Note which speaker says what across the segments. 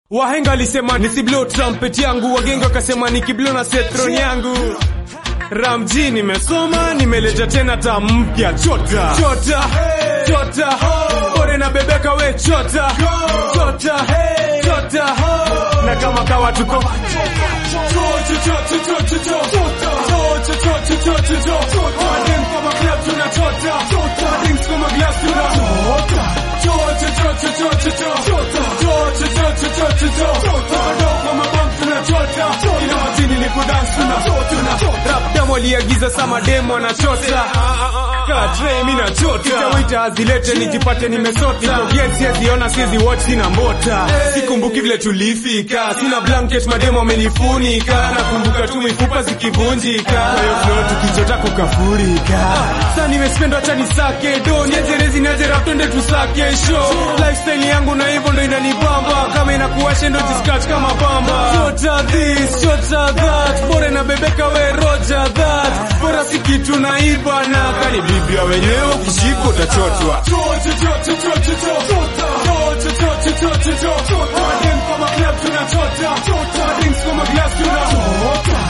Speaker 1: Wahenga alisema nisiblow trumpet yangu, wagenge wakasema nikiblow na setron yangu. Ramji nimesoma, nimeleta tena taa mpya, chota chota chota, bore na bebeka we chota chota chota, na kama kawa tuko Madem kama club tunachota, Madings kama glass tunachota Rapdam waliagiza sama demo anachota Katre mi nachota Wita azilete nijipate nimesota Yes siziona sizi watch sina mbota Sikumbuki vile tulifika Sina blanket mademo amenifunika Nakumbuka tu mifupa zikivunjika Kwa hiyo flow tukichota kukafurika Sasa nimespenda acha nisake do Niajerezi niaje rap twende tusake show Lifestyle yangu na hivyo ndo inanibamba Kama inakuwashe ndo jiscratch kama bamba Chota this, chota that Bora na bebeka we roja that Bora si kitu naiba na Kani biblia wenyewe ukishika utachotwa Madem kama club tunachota Madings kama glass tunachota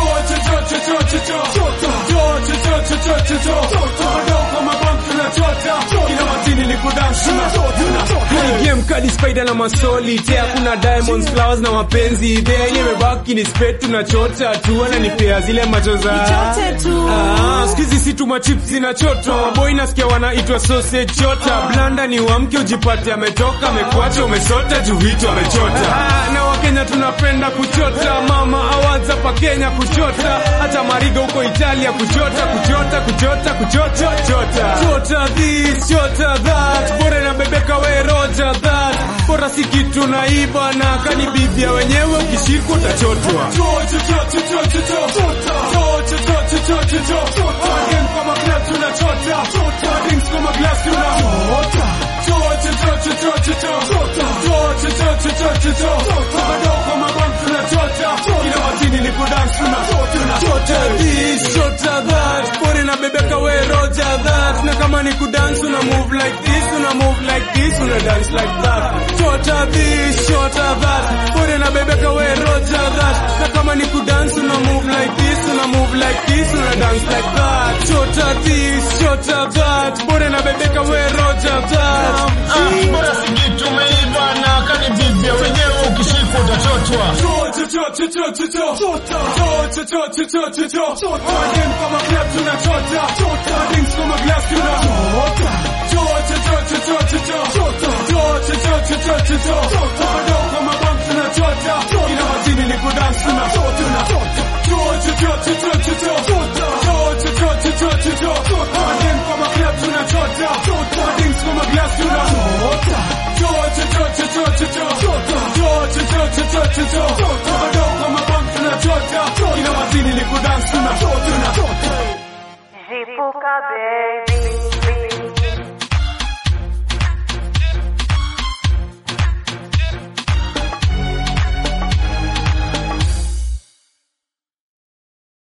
Speaker 1: game kadi spider na masoli te hakuna diamonds flowers na mapenzi there ile imebaki ni spade tunachota tu ananipea zile macho za
Speaker 2: Nichote tu.
Speaker 1: ah skizi si tuma chips zinachotwa boy nasikia wanaitwa sausage chota blanda ni uamke ujipate ametoka amekuacha umesota juu vitu amechota ah, na wakenya tunapenda kuchota mama awards hapa Kenya kuchota hata mariga huko Italia kuchota kuchota kuchota kuchota chota chota this chota that bora na bebeka we roja that bora si kitu naiba na kani bibia wenyewe ukishikwa utachotwa Madem kama club tunachota Madings kama glass tunachota na bebeka we roja that na kama ni kudance una move like this una move like this una dance like that chota this chota that bore na bebeka we roja that na kama ni kudance una move like this una move like this una dance like that chota this chota that bore na bebeka we roja that
Speaker 3: bora sikitu umeiva na kanibibia wenyewe ukishikwa utachotwa
Speaker 1: Madem kama club tunachota Madings kama glass tunachota Madao kama bam tunachota Ina majini ni kudance tunachota Madem kama club tunachota Madings kama glass tunachota Madao kama bam tunachota Ina majini ni kudance tunachota
Speaker 2: Zipuka baby